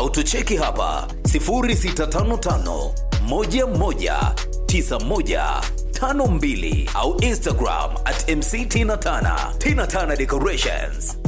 au tucheki hapa 0655 11 9152 au Instagram at MC Tina Tana. Tina Tana Decorations.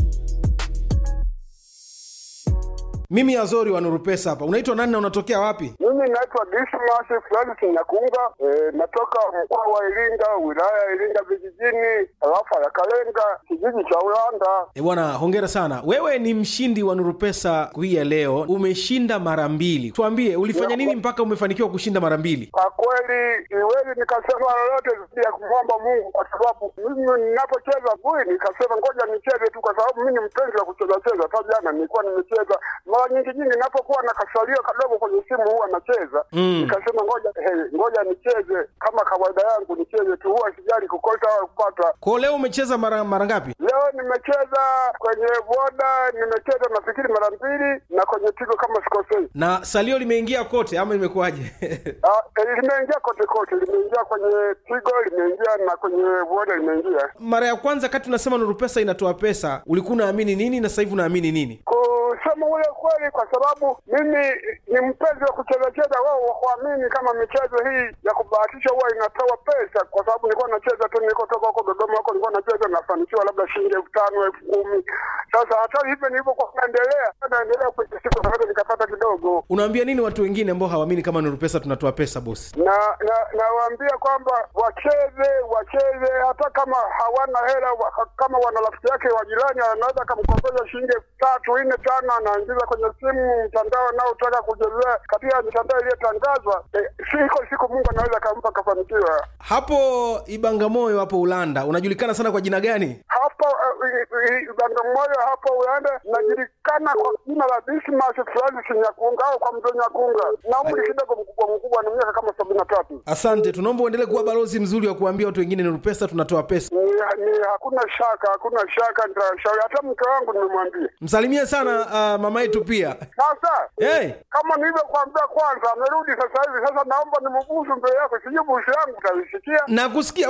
Mimi Azori wa Nuru Pesa hapa. Unaitwa nani na unatokea wapi? Mimi naitwa Dismas Francis Nyakunga, e, natoka mkoa wa Iringa, wilaya ya Iringa vijijini, tarafa ya Kalenga, kijiji cha Ulanda. E bwana, hongera sana. Wewe ni mshindi wa Nuru Pesa hii ya leo, umeshinda mara mbili. Tuambie ulifanya nini mpaka umefanikiwa kushinda mara mbili? Kwa kweli siwezi nikasema lolote zaidi ya kumwomba Mungu, kwa sababu mimi ninapocheza bui, nikasema ngoja nicheze tu, kwa sababu mimi ni mpenzi wa kucheza cheza. Hata jana nilikuwa nimecheza mara nyingi nyingi, ninapokuwa na kasalio kadogo kwenye simu huwa nacheza Mm. nikasema ngoja hey, ngoja nicheze kama kawaida yangu, nicheze tu, huwa sijali kukosa au kupata. Kwa leo umecheza mara mara ngapi? Leo nimecheza kwenye boda, nimecheza nafikiri mara mbili, na kwenye tigo kama sikosei. Na salio limeingia kote ama imekuwaje? Ah, eh, limeingia kote kote, limeingia kwenye tigo, limeingia na kwenye boda limeingia. mara ya kwanza kati unasema Nuru Pesa inatoa pesa, ulikuwa unaamini nini na sasa hivi unaamini nini? Kusema ule kweli, kwa sababu mimi ni mpenzi wa kucheza cheza, wao wakuamini kama michezo hii ya kubahatisha huwa inatoa pesa, kwa sababu nilikuwa nacheza tu, nilikotoka huko Dodoma huko nilikuwa nacheza, nafanikiwa labda shilingi elfu tano elfu kumi Sasa hata hivyo nilivyokuwa naendelea naendelea kwenye siku naweza nikapata kidogo Unawaambia nini watu wengine ambao hawaamini kama Nuru Pesa tunatoa pesa bosi? na na nawaambia kwamba wacheze wacheze, hata kama hawana hela wa, kama wana rafiki yake wa jirani anaweza akamkopesha shilingi elfu tatu nne tano, anaingiza kwenye simu mtandao anaotaka kuchezea katika mitandao iliyotangazwa. Eh, siko siku Mungu anaweza akampa akafanikiwa. Hapo Ibangamoyo hapo Ulanda unajulikana sana kwa jina gani? Hapo uh, Bagamoyo hapo Ulanda najulikana kwa jina la Dismas Francis Nyakunga au kwa mzee Nyakunga, na umri kidogo mkubwa mkubwa, ni miaka kama sabini na tatu. Asante, tunaomba uendelee kuwa balozi mzuri wa kuambia watu wengine Nuru Pesa tunatoa pesa. ni, ni hakuna shaka, hakuna shaka, nitashauri hata mke wangu nimemwambia. Msalimie sana uh, mama yetu pia. Sasa Hey, kama nilivyokuambia kwanza, amerudi sasa hivi. Sasa naomba nimubusu mbele yako, sijui busu yangu utaisikia. nakusikia